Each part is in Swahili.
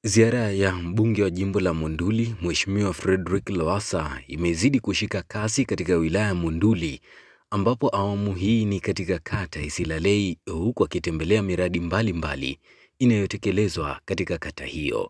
Ziara ya mbunge wa jimbo la Monduli Mheshimiwa Frederick Lowassa imezidi kushika kasi katika wilaya ya Monduli ambapo awamu hii ni katika kata ya Isilalei huku akitembelea miradi mbalimbali inayotekelezwa katika kata hiyo.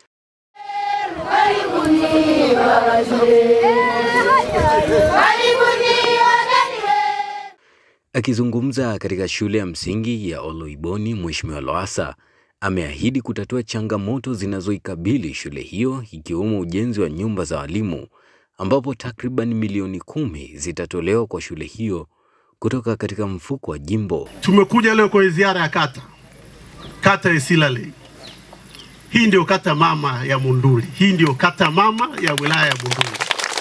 Akizungumza katika shule ya msingi ya Oloiboni, Mheshimiwa Lowassa ameahidi kutatua changamoto zinazoikabili shule hiyo ikiwemo ujenzi wa nyumba za walimu ambapo takriban milioni kumi zitatolewa kwa shule hiyo kutoka katika mfuko wa jimbo. Tumekuja leo kwenye ziara ya kata kata ya Isilalei. Hii ndio kata mama ya Monduli, hii ndio kata mama ya wilaya ya Monduli.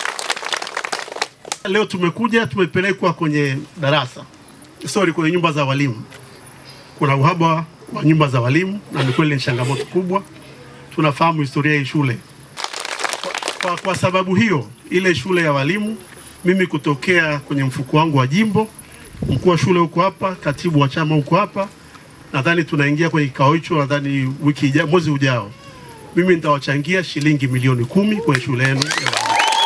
Leo tumekuja tumepelekwa kwenye darasa, sorry, kwenye nyumba za walimu. Kuna uhaba wa nyumba za walimu na ni kweli ni changamoto kubwa. Tunafahamu historia ya hii shule. Kwa, kwa, kwa sababu hiyo ile shule ya walimu, mimi kutokea kwenye mfuko wangu wa jimbo, mkuu wa shule huko hapa, katibu wa chama huko hapa, nadhani tunaingia kwenye kikao hicho, nadhani wiki ija, mwezi ujao, mimi nitawachangia shilingi milioni kumi kwenye shule yenu ya walimu.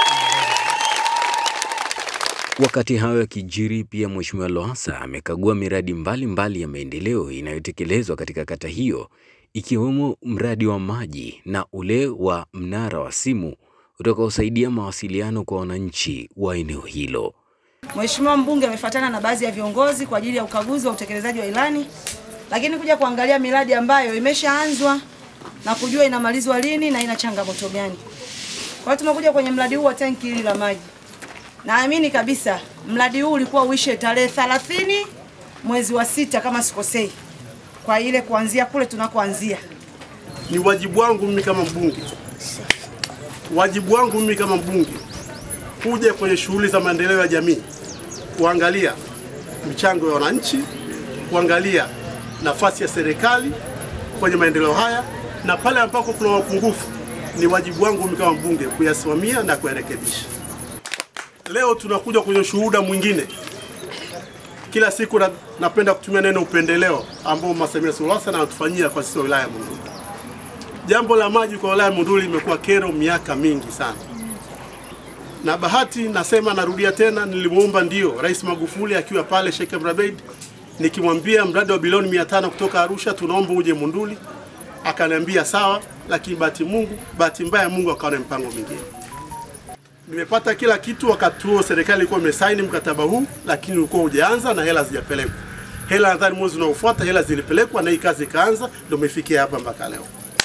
Wakati hayo yakijiri, pia Mheshimiwa Lowassa amekagua miradi mbalimbali mbali ya maendeleo inayotekelezwa katika kata hiyo ikiwemo mradi wa maji na ule wa mnara wa simu utakaosaidia mawasiliano kwa wananchi wa eneo hilo. Mheshimiwa mbunge amefuatana na baadhi ya viongozi kwa ajili ya ukaguzi wa utekelezaji wa ilani, lakini kuja kuangalia miradi ambayo imeshaanzwa na kujua inamalizwa lini na ina changamoto gani. Kwa hiyo tumekuja kwenye mradi huu wa tanki hili la maji. Naamini kabisa mradi huu ulikuwa uishe tarehe 30 mwezi wa sita kama sikosei, kwa ile kuanzia kule tunakoanzia. Ni wajibu wangu mimi kama mbunge, wajibu wangu mimi kama mbunge kuja kwenye shughuli za maendeleo ya jamii, kuangalia michango ya wananchi, kuangalia nafasi ya serikali kwenye maendeleo haya, na pale ambako kuna mapungufu, ni wajibu wangu mimi kama mbunge kuyasimamia na kuyarekebisha. Leo tunakuja kwenye shuhuda mwingine. Kila siku na, napenda kutumia neno upendeleo ambao Mama Samia Suluhu Hassan anatufanyia kwa sisi wa wilaya ya Monduli. Jambo la maji kwa wilaya ya Monduli limekuwa kero miaka mingi sana, na bahati nasema, narudia tena, nilimuomba ndio Rais Magufuli akiwa pale Sheikh Amri Abeid, nikimwambia mradi wa bilioni 500 kutoka Arusha tunaomba uje Monduli, akaniambia sawa, lakini bahati Mungu, bahati mbaya Mungu akawa na mpango mwingine nimepata kila kitu. Wakati huo serikali ilikuwa imesaini mkataba huu, lakini ulikuwa hujaanza na hela hazijapelekwa. Hela nadhani mwezi unaofuata hela zilipelekwa na hii kazi ikaanza, ndio imefikia hapa mpaka leo.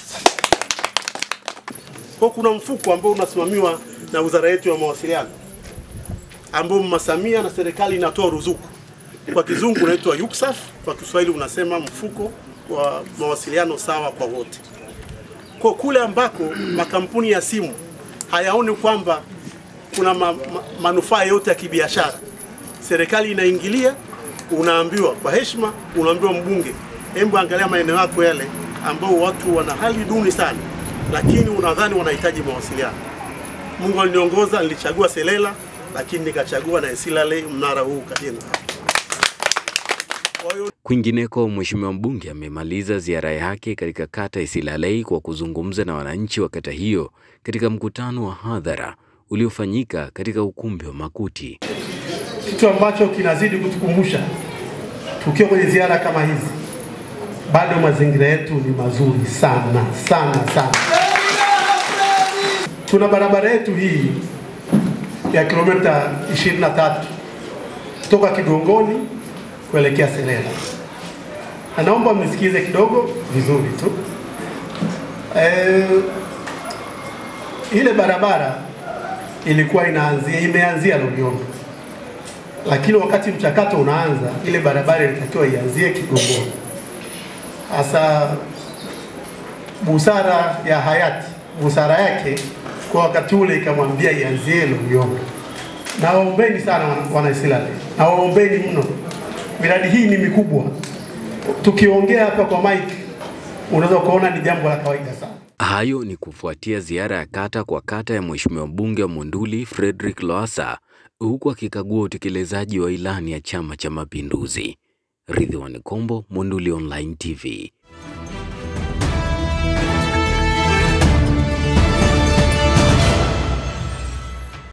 Kwa kuna mfuko ambao unasimamiwa na wizara yetu ya mawasiliano, ambao Mama Samia na serikali inatoa ruzuku, kwa kizungu unaitwa UCSAF, kwa Kiswahili unasema mfuko wa mawasiliano sawa kwa wote. Kwa kule ambako makampuni ya simu hayaoni kwamba kuna ma, ma, manufaa yote ya kibiashara, serikali inaingilia, unaambiwa kwa heshima, unaambiwa mbunge, hebu angalia maeneo yako yale ambao watu wana hali duni sana, lakini unadhani wanahitaji mawasiliano. Mungu aliniongoza, nilichagua Selela, lakini nikachagua na Isilalei, mnara huu ukajenga. Kwingineko, Mheshimiwa mbunge amemaliza ziara yake katika kata Isilalei kwa kuzungumza na wananchi wa kata hiyo katika mkutano wa hadhara uliofanyika katika ukumbi wa Makuti. Kitu ambacho kinazidi kutukumbusha tukiwa kwenye ziara kama hizi, bado mazingira yetu ni mazuri sana sana sana. Tuna barabara yetu hii ya kilomita 23 kutoka Kigongoni kuelekea Selela. Na naomba mnisikize kidogo vizuri tu. E, ile barabara ilikuwa inaanzia imeanzia Loliondo, lakini wakati mchakato unaanza, ile barabara ilitakiwa ianzie Kigongoni. Hasa busara ya hayati, busara yake kwa wakati ule ikamwambia ianzie Loliondo. Nawaombeni sana wana Isilalei, nawaombeni mno, miradi hii ni mikubwa. Tukiongea hapa kwa mike, unaweza ukaona ni jambo la kawaida sana. Hayo ni kufuatia ziara ya kata kwa kata ya Mheshimiwa mbunge wa Monduli Frederick Lowassa huku akikagua utekelezaji wa ilani ya Chama cha Mapinduzi. Ridhiwani Kombo, Monduli Online TV.